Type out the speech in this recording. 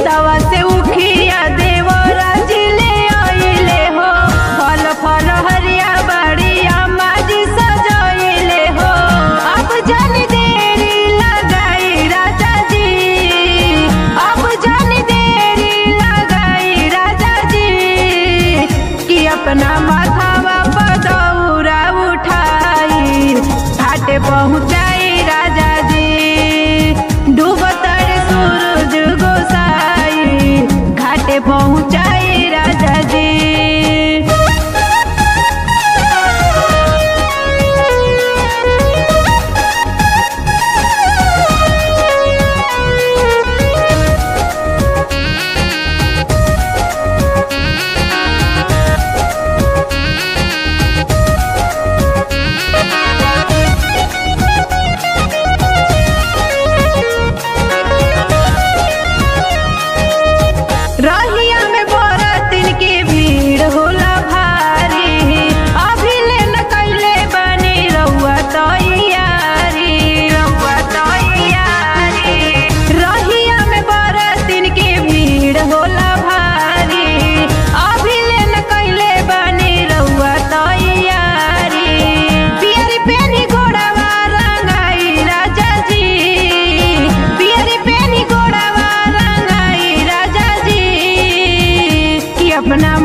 खेतवा से उखिया देवरा जिले आइले हो फल फल हरिया बड़िया माजी सजइले हो अब जन देरी लगाई राजा जी अब जन देरी लगाई राजा जी कि अपना माथावा पर दौरा उठाई घाटे पहुँचाई राजा जी डूबतर सूरज गोसाई घाटे पहुँचाई राजा जी रहिया में बरतिन के भीड़ होला भारी अभी ले न कैले बनी रउआ तैयारी रउआ तैयारी रहिया में बरतिन के भीड़ होला भारी अभी ले न कैले बनी रउआ तैयारी पियरी पेनी घोड़ावा रंगाई राजा जी पियरी पेनी घोड़ावा रंगाई राजा जी कि अपना